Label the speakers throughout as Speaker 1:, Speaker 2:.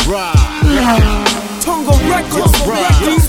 Speaker 1: right.
Speaker 2: Tongo Records.
Speaker 1: That's right. That's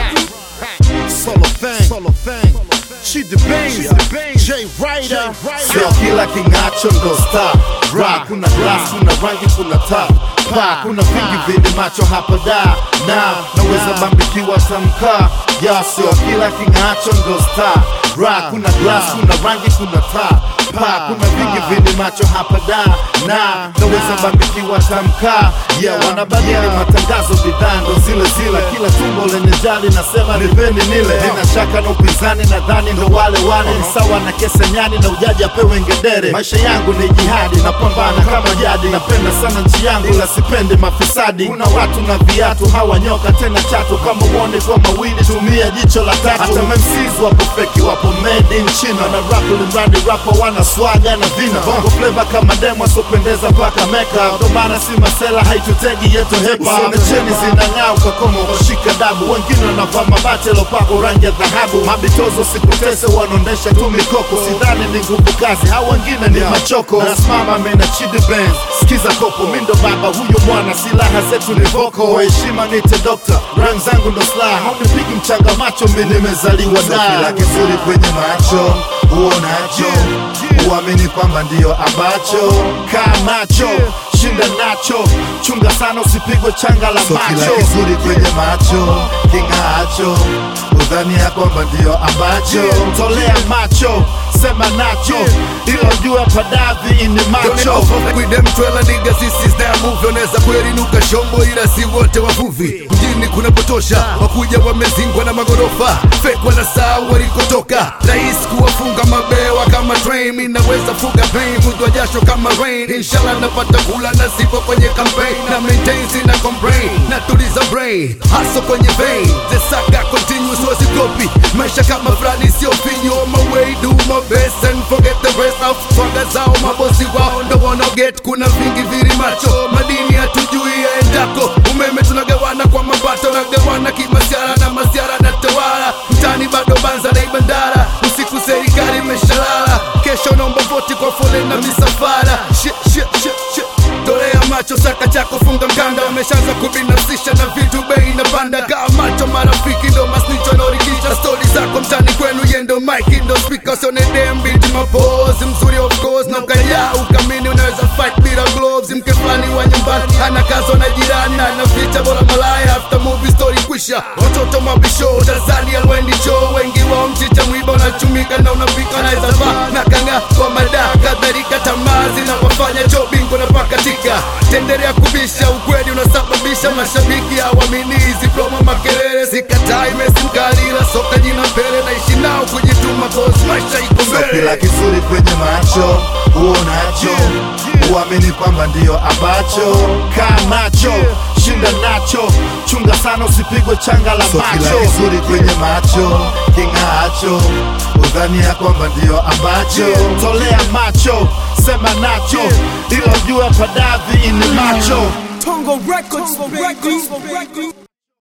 Speaker 1: right. Solo thing. Solo thing. She the Baines. J Ryder.
Speaker 3: Sio kila king'acho ndo star Ra, kuna glass, kuna rangi, kuna taa pa kuna vingi vyenye macho hapa da na naweza bambikiwa tamka ya sio kila king'acho ndo star Ra, kuna glass, kuna rangi, kuna taa pa kuna vingi vyenye macho hapa da na naweza bambikiwa tamka ya wanabadili matangazo bidhaa ndo zile zile kila tumbo lenye jali nasema nipeni nile nina shaka na upinzani nadhani ndo wale wale ni sawa na kesenyani na ujaji apewe ngedere maisha yangu ni jihadi napambana kama jadi napenda sana nchi yangu la sipendi mafisadi kuna watu na viatu hawanyoka tena chatu kama uone kwa mawili tumia jicho la tatu hata MCs wapo feki wapo made in China na rap limradi rapa wana swaga na vina bongo flavor kama demo asopendeza mpaka meka ndo maana si masela haitutegi yetu hepa Usione cheni zinang'aa ukakoma ukashika dabu wengine wanavaa mabati lopako rangi ya dhahabu mabitozo sikutese wanaondesha tu mikoko sidhani ni nguvu kazi hao wengine ni machoko nasimama mena chidi benz sikiza kopo mindo baba huyo mwana silaha zetu ni voko heshima nite dokta ran zangu ndo slaha haunipigi mchanga macho mi nimezaliwa da kila kizuri kwenye macho uonacho uamini kwamba ndiyo ambacho kaa macho shinda nacho chunga sana usipigwe changa la
Speaker 1: So kila
Speaker 3: macho kizuri kwenye macho king'aacho udhani ya kwamba ndiyo ambacho tolea macho sema nacho ilo jua padavi ini macho
Speaker 4: with them twela niggas this is their move unaweza kuelinuka shombo ila si wote wavuvi mjini kunapotosha wakuja wamezingwa na magorofa fake wanasahau walikotoka rais kuwafunga mabewa kama train mi naweza fuga pain mudwa jasho kama rain inshallah napata kula na sipo kwenye campaign na maintain sina complain na tuliza brain haso kwenye vein the saga continues wasikopi maisha kama fulani sio finyo on my way do my best and forget the rest of swaga zao mabosi wao ndo wanna get kuna vingi viri macho madini hatujui yaendako umeme tunagawana kwa mapato nagawana kimasiara na masiara na tawala mtani bado banza na ibandara usiku serikali imeshalala kesho naomba voti kwa foleni na misafara shit, shit, shit, shit. tolea macho saka chako funga mkanda wameshaanza kubinafsisha na vitu bei inapanda kaa macho marafiki ndo masnicho naorikisha stori zako mtani kwenu yendo mike ndo speaker sione dem binti mapozi mzuri of course na ukaya ukamini unaweza fight bila gloves mke fulani wa nyumbani ana kazo na jirani na anaficha bora malaya after movie story kwisha watoto mabisho Tanzania wendi show wengi wao mchicha mwiba unachumika na unapika naweza vaa na kanga kwa mada kadhalika tamaa zinawafanya cho bingo na pakatika tendelea kubisha ukweli unasababisha mashabiki hawamini hizi promo makelele sikatai mesi mkalila soka jina mbele naishi nao kujituma cause maisha iko
Speaker 3: So
Speaker 4: mbele
Speaker 3: kila kizuri kwenye macho uonacho uamini kwamba ndiyo ambacho kaa macho shinda nacho chunga sana usipigwe changa la
Speaker 1: So kila
Speaker 3: macho
Speaker 1: kizuri
Speaker 3: kwenye macho king'aacho udhani ya kwamba ndiyo ambacho tolea macho sema nacho ilo jua padavi ini macho
Speaker 2: Tongo Records. Tongo Records.